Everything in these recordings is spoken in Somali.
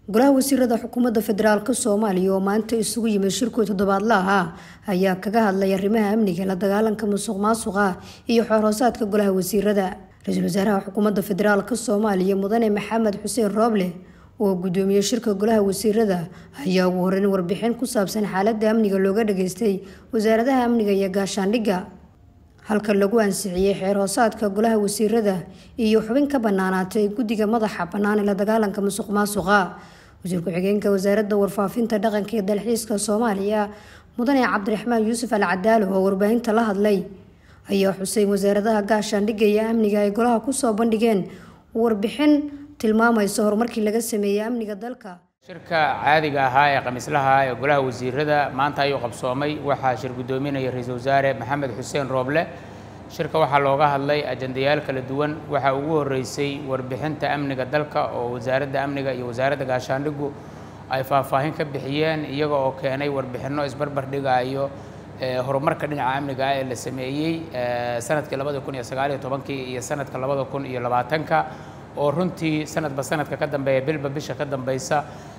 golaha wasiirada xukuumadda federaalk soomaaliya oo maanta isugu yimid shirkii toddobaadla ah ayaa kaga hadlay arrimaha amniga la dagaalanka musuq maasuqa iyo xoorhoosaadka golaha wasiirada ra-iisul wasaaraha xukuumadda federaalk soomaaliya mudane maxamed xuseen rooble oo gudoomiyey shirka golaha wasiirada ayaa ugu horeyn warbixin ku saabsan xaaladda amniga looga dhageystay wasaaradaha amniga iyo gaashaandhigga halka lagu ansixiyey xeer hoosaadka golaha wasiirada iyo xubin ka banaanaatay guddiga madaxa bannaan ee la dagaalanka musuq maasuqa wasiir ku-xigeenka wasaaradda warfaafinta dhaqanka iyo dalxiiska soomaaliya mudane cabdiraxmaan yuusuf al cadaalo oo warbaahinta la hadlay ayaa xusay wasaaradaha gaashaandhigga iyo amniga ay golaha kusoo bandhigeen warbixin tilmaamaysa horumarkii laga sameeyey amniga dalka shirka caadiga ahaa ee khamiislaha ee golaha wasiirada maanta ayuu qabsoomay waxaa shir guddoominaya ra-iisul wasaare maxamed xuseen rooble shirka waxaa looga hadlay ajandayaal kala duwan waxaa ugu horeysay warbixinta amniga dalka oo wasaaradda amniga iyo wasaaradda gaashaandhiggu ay faahfaahin ka bixiyeen iyaga oo keenay warbixinno isbarbar dhigayo horumarka dhinaca amniga ah ee la sameeyey sanadkii labada kun iyo sagaaliyo tobankii iyo sanadka labada kun iyo labaatanka oo runtii sanadba sanadka ka dambeeya bilba bisha ka dambeysa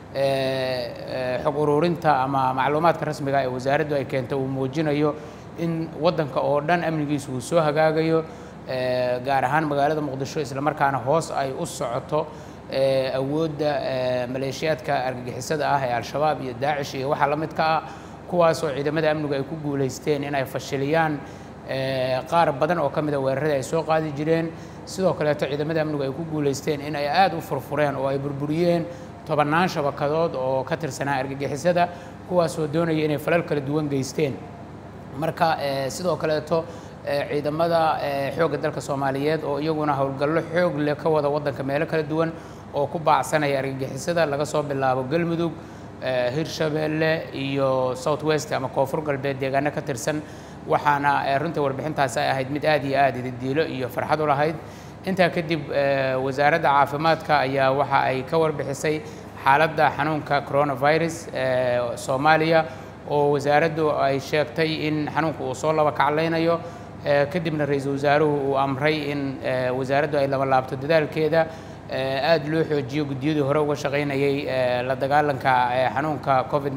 xog ururinta ama macluumaadka rasmiga ee wasaaraddu ay keento uu muujinayo in waddanka oo dhan amnigiisu uu soo hagaagayo gaar ahaan magaalada muqdisho islamarkaana hoos ay u socoto awoodda maleeshiyaadka argagixisada ah ee al-shabaab iyo daacish iyo waxaa la midka ah kuwaasoo ciidamada amnigu ay ku guulaysteen inay fashiliyaan qaar badan oo ka mida weerarada ay soo qaadi jireen sidoo kaleeto ciidamada amnigu ay ku guulaysteen in ay aada u furfureen oo ay burburiyeen tobannaan shabakadood oo ka tirsanaa argagixisada kuwaasoo doonaya inay falal kala duwan geysteen marka sidoo kaleeto ciidamada xoogga dalka soomaaliyeed oo iyaguna howlgallo xoog leh ka wada waddanka meelo kala duwan oo ku baacsanaya argagixisada laga soo bilaabo galmudug hirshabeelle iyo south west ama koonfur galbeed deegaano ka tirsan waxaana runtii warbixintaasi ay ahayd mid aad iyo aad ididiilo iyo farxad u lahayd intaa kadib wasaaradda caafimaadka ayaa waxa ay ka warbixisay xaaladda xanuunka coronavirus soomaaliya oo wasaaraddu ay sheegtay in xanuunka uu soo laba kaclaynayo kadibna ra-iisul wasaaruhu uu amray in wasaaraddu ay laba laabto dadaalkeeda aada loo xoojiyo guddiyadii hore uga shaqaynayay la dagaalanka xanuunka covid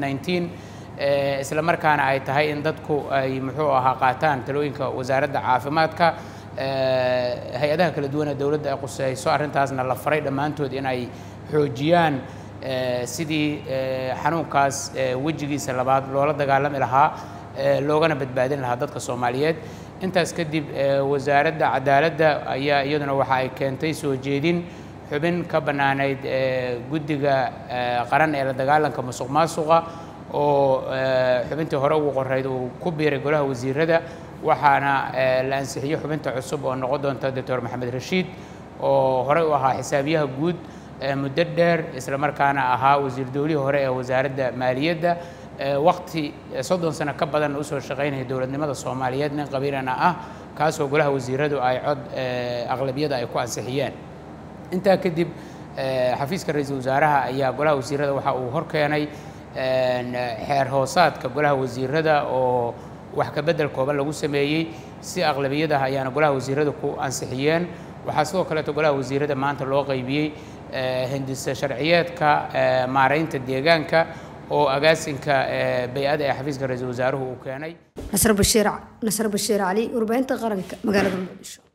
19 isla markaana ay tahay in dadku ay muxuu ahaa qaataan talooyinka wasaaradda caafimaadka hay-adaha kala duwan ee dowladda ay quseyso arrintaasna la faray dhammaantood in ay xoojiyaan sidii xanuunkaas wejigiisa labaad loola dagaalami lahaa loogana badbaadin lahaa dadka soomaaliyeed intaas kadib wasaaradda cadaaladda ayaa iyaduna waxa ay keentay soo jeedin xubin ka bannaanayd guddiga qaran ee la dagaalanka musuq maasuqa oo xubintii hore ugu qorayd uu ku biiray golaha wasiirada waxaana la ansixiyey xubinta cusub oo noqon doonta doctor maxamed rashiid oo horey u ahaa xisaabiyaha guud muddo dheer isla markaana ahaa wasiir dowlihii hore ee wasaaradda maaliyadda waqti soddon sano ka badan usoo shaqaynaya dowladnimada soomaaliyeed nin qabiilana ah kaasoo golaha wasiiradu ay cod aqlabiyada ay ku ansixiyeen intaa kadib xafiiska ra-iisul wasaaraha ayaa golaha wasiirada waxa uu horkeenay xeer hoosaadka golaha wasiirada oo wax ka bedel kooban lagu sameeyey si aqlabiyadaha ayaana golaha wasiirada ku ansixiyeen waxaa sidoo kaleeto golaha wasiirada maanta loo qaybiyey hindisa sharciyeedka maaraynta deegaanka oo agaasinka bay-ada ee xafiiska ra-iisul wasaaruhu uu keenay nasr bashiir nasr bashiir cali warbaahinta qaranka magaalada muqdisho